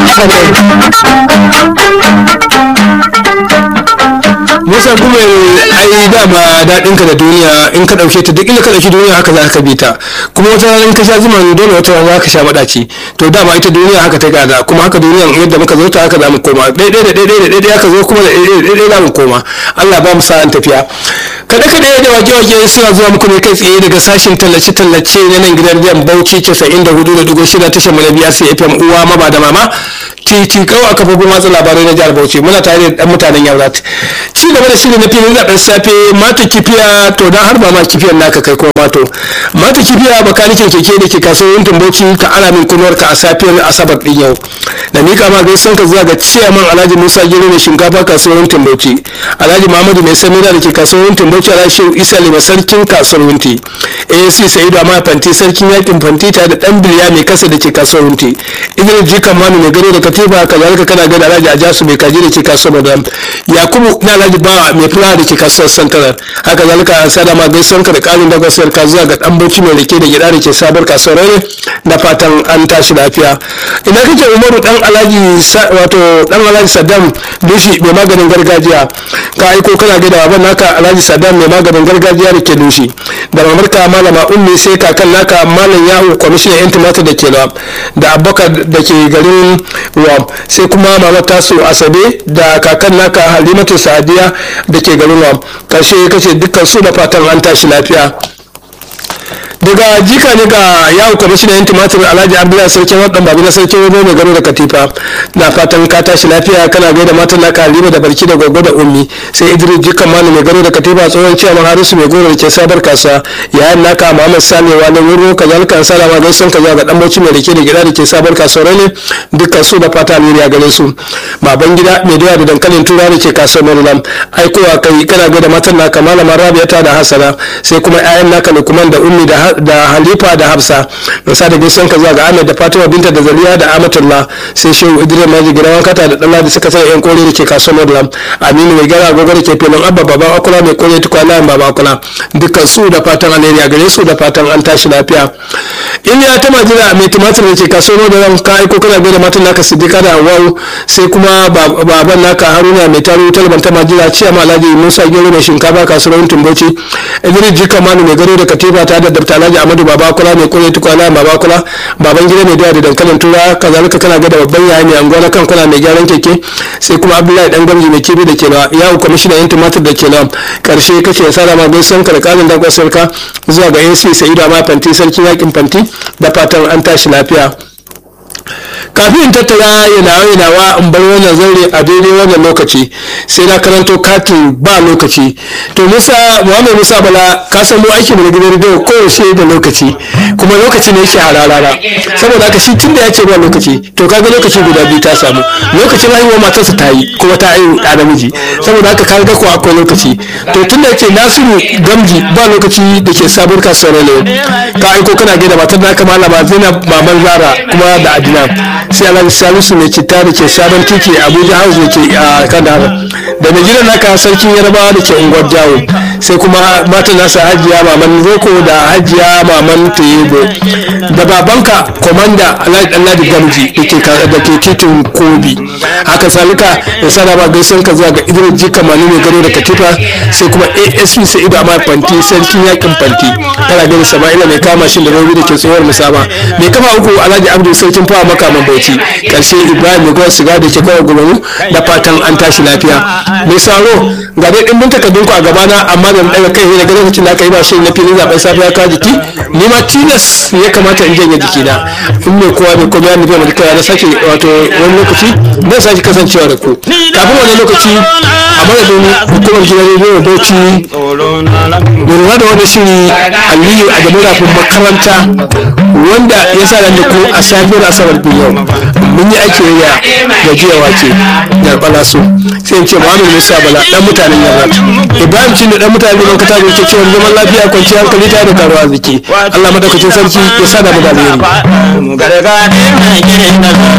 musa kuma ai dama daɗin ka da duniya in ka ɗauke ta duk inda ka ɗauki duniya haka za ka bi ta kuma wata rana in ka sha zuma dole wata rana za ka sha maɗaci to dama ita duniya haka ta gada kuma haka duniyan yadda muka zo ta haka za mu koma ɗaiɗai da ɗaiɗai da ɗaiɗai aka zo kuma da ɗaiɗai da ɗaiɗai za mu koma Allah ba mu sa'an tafiya kaɗe kaɗe da wake wake suna zuwa muku ne kai tsaye daga sashen tallace tallace na nan gidan biyan bauchi casa'in da hudu da dubu shida tashar mu na biya sai fm uwa maba da mama titi kawai a kafofin watsa labarai na jihar bauchi muna tare da ɗan mutanen yaurat ci gaba da shirin na filin zaɓen safe mata kifiya to dan har ba ma kifiyan naka kai kuma mato mata kifiya bakanikin keke da ke kasuwar bauchi ka ana min kunuwar ka a safiyar asabar din yau da mika ma gaisan ka zuwa ga ciyaman alhaji musa gero mai shinkafa kasuwar bauchi alhaji muhammadu mai samira da ke kasuwar bauchi alhaji shehu isa lima sarkin kasuwar wunti asc sa'idu amma fanti sarkin yakin fanti tare da dan biliya mai kasa da ke kasuwar wunti idris jikan manu mai gado da katifa kazalika kana gada alhaji ajasu mai kaji da ke kasuwar madam yakubu na alhaji bawa mai fulawa da ke kasuwar santarar haka zalika an sada ma gaisuwar ka da karin dagwasiyar ka zuwa ga dan bauchi mai rike da gida da ke sabar kasuwar ne da fatan an tashi lafiya ina kake umaru dan alhaji wato dan alhaji saddam dushi mai maganin gargajiya ka aiko kana gaida baban naka alhaji saddam mai maganin gargajiya da ke dushi da mamarka malama ummi sai kakan naka malam yahu kwamishinan yan tumatir da ke da abubakar da ke garin wam sai kuma mamar tasu asabe da kakan naka halimatu sadiya da ke garin wam karshe kace dukkan su da fatan an tashi lafiya daga jika ne ga yawo kwamishinan yan tumatir alhaji abdullahi sarkin wadan babu na sarkin wani mai garo da katifa na fatan ka tashi lafiya kana gaida matan naka halima da barki da gogo da ummi sai idris jikan manu mai garo da katifa tsohon ciyaman harisu mai goro da ke sabar kasa yayan naka muhammad sale wani wuro kazalika an salama gaisan kaza ga dan bauchi mai rike da gida da ke sabar kasuwar ne dukkan su da fata alheri a gare su baban gida mai doya da dankalin tura da ke kasuwar maryland aikowa kai kana gaida matan naka malama rabiata da hasana sai kuma 'ya'yan naka lukman da ummi da da halifa da hafsa da sa da gaisan ka zuwa ga ahmed da fatima binta da zaliya da amatullah sai shehu idris maji gidan kata da dalla da suka sai yan kore da ke kasuwar madlam aminu mai gara agogo da ke filin abba baban akula mai kore tukwana baba akula dukkan su da fatan alheri a gare su da fatan an tashi lafiya in ya ta majina mai tumatir da ke kasuwar madlam ka aiko kana gaida matan naka siddiqa da hawawu sai kuma baban naka haruna mai taro talban ta majina ciyama alhaji musa gero mai shinkafa kasuwar tumbauci idris jika manu mai gado da katifa ta da dabta alhaji amadu baba kula mai kore tukwana baba kula baban gida mai doya da dankalin tura kazalika kana ga da babban yaya mai anguwa na kankuna mai gyaran keke sai kuma abdullahi dan gamji mai kibi da ke na yawo kwamishina yan tumatir da ke na karshe kace ya sada ma gaisan ka da kalin dakon sarka zuwa ga ac sa'idu amma fanti sarkin yakin fanti da fatan an tashi lafiya kafin in tattara yanawa yanawa in bar wannan zaure a daidai wannan lokaci sai na karanto katin ba lokaci to musa muhammad musa bala ka san mu aiki da gidan rediyo kowace da lokaci kuma lokaci ne yake hararara saboda haka shi tun da ya ce ba lokaci to kaga lokaci guda biyu ta samu lokacin haihuwa matarsa ta yi kuma ta haihu da namiji saboda haka kaga ko akwai lokaci to tun da yake nasiru gamji ba lokaci da ke sabon kasuwar ne ka aiko kana gaida matar naka malama zainab maman zara kuma da adina sai alhaji salisu mai citta da ke sabon titi abuja house da ke a kandahar da mai gidan naka sarkin yarabawa da ke unguwar jawo sai kuma matan nasa hajiya maman zoko da hajiya maman tuyebo da babanka komanda alhaji ɗanladi gamji da ke titin kobi haka salika da sana ba gaisan ka zuwa ga idris jika mani mai gado da katifa sai kuma asp sa'idu amma fanti sarkin yakin fanti kana gani sama'ila mai kama shi da robi da ke tsohuwar musama mai kama uku alhaji abdul sarkin fawa makaman bauchi karshe ibrahim mai gwar siga da ke kawai gumamu da fatan an tashi lafiya mai saro ga dai dimbin takardun ku a gabana amma da daga kai daga lokacin da aka yi ba shirin na filin zaben safiya ka jiki ni ma tilas ya kamata in janye jikina in mai kowa mai komai ya nufi mai kai na sake wato wani lokaci zan sake kasancewa da ku kafin wani lokaci a madadin hukumar gidan rediyo bauchi lura da wani shiri aliyu a gaban rafin makaranta wanda ya sa da ku a safiyar asabar biyu mun yi aiki ya gajiyawa ce yarbala su sai in ce muhammadu musa bala dan mutanen yarrat ibrahim cin da dan mutanen yaman kata ke cewa zaman lafiya kwanciyar hankali ta da karuwa ziki allah madaukakin sarki ya sa da mu da alheri